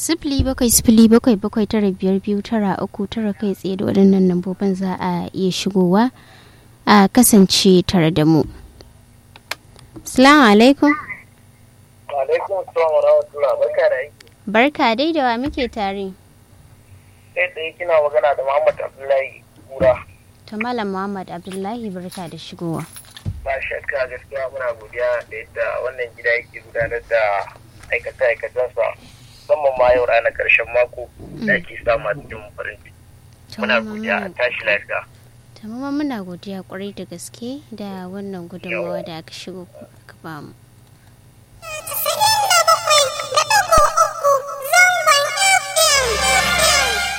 sifili bakwai sifili bakwai bakwai tara biyar biyu tara uku tara kai tsaye da waɗannan lambobin za a iya shigowa a kasance tare da mu salamu alaikum alaikum salam wa rahmatullah barka da aiki barka dai da wa muke tare kai tsaye kina magana da muhammad abdullahi kura ta malam muhammad abdullahi barka da shigowa ba shakka gaskiya muna godiya da yadda wannan gida yake gudanar da aikace-aikacensa musamman ma yau ranar karshen mako da ake samu a cikin farin ciki muna godiya a tashi lafiya tamama muna godiya kwarai da gaske da wannan gudunmawa da aka shigo aka bamu